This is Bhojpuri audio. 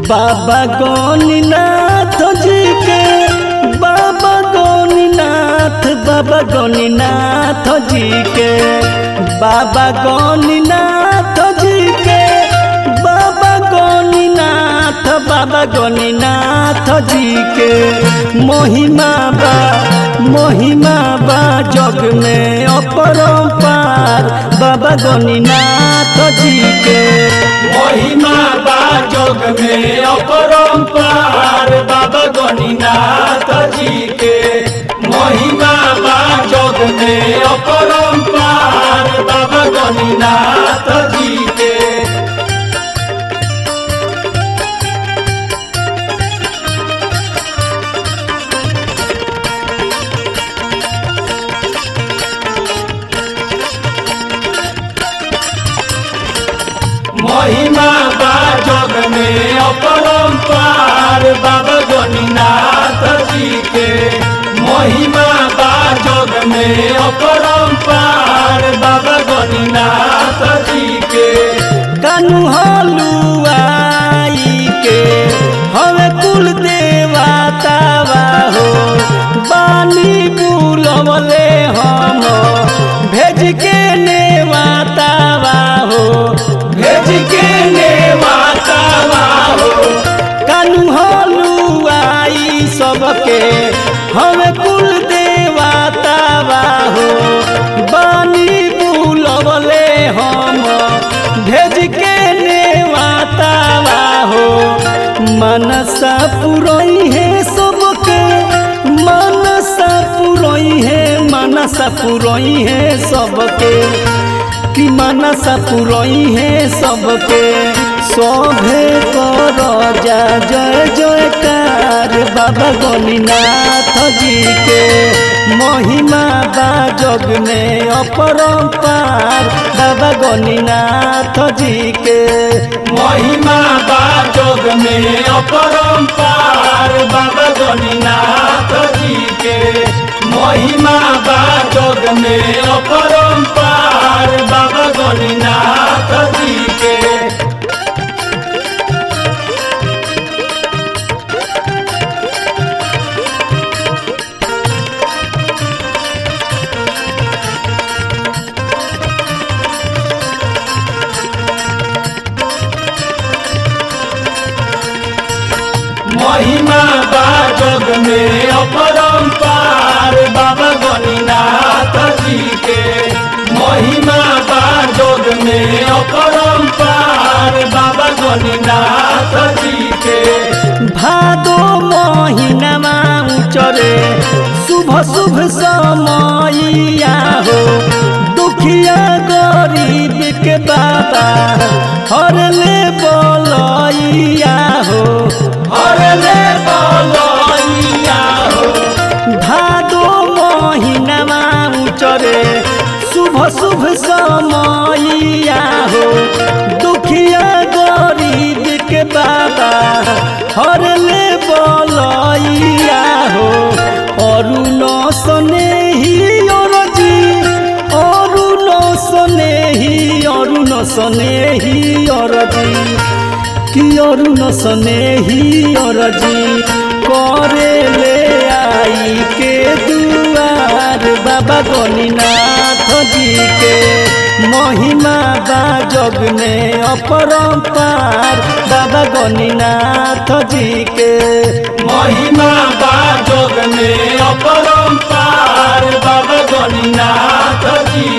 बाबा गौनीनाथ जी के बाबा गौनीनाथ बाबा गौनीनाथ जी के बाबा गौनीनाथ जी के बाबा गौनीनाथ बाबा गौनीनाथ जी के महिमा बा महिमा बा जग में अपरंपार बाबा गौनीनाथ जी के महिमा बा जोग में अपरंपार बाबा गणिनाथ जी के महिमा बा जोग में अपरंपार बाबा गणिनाथ जी के महिमा बा जोग में अपरंपार बाबा गणिनाथ जी के महिमा बा जोग में अपरंपार बाबा गणिनाथ जी के कानू हलुआई के हवे कुल देवतावा हो बानी बुलवले हम भेज के नेवातावा हो भेज के ने माता हो कानू हलुआई सबके हवे कुल देवतावा हो बानी बुलवले हम भेज के नेवातावा हो मनसा पुरई है सबके मनसा पुरई है मनसा पुरई है सबके कि मनसा पुरई है सबके शोभे कर जा जय जयकार बाबा गणिनाथ जी के महिमा बा जग में अपरंपार बाबा गणिनाथ जी के महिमा बा जोग में अपरंपार बाबा गणिनाथ जी के महिमा बा जोग में अपरंपार बाबा गणिनाथ जी के महिमा बा जोग में अपरंपार बाबा गणिनाथ जी के महिमा बा जोग में अपरंपार बाबा गणिनाथ जी के भादो महीनामा उचरे शुभ शुभ समयया हो दुखिया गरीब के बाबा हरले बोलैया हो हरले बोलैया हो भादो महीनामा उचरे शुभ शुभ समयया हो दुखिया गरीब के बाबा हरले बोलैया हो अरुण स्नेही अरजी अरुण स्नेही अरुण स्नेही अरजी कि अरुण स्नेही अरजी करे ले आई के दुआर बाबा गणिनाथ जी के महिमा बा जग में अपरंपार बाबा गणिनाथ जी के महिमा बा जोग में अपरंपार बाबा गणिनाथ जी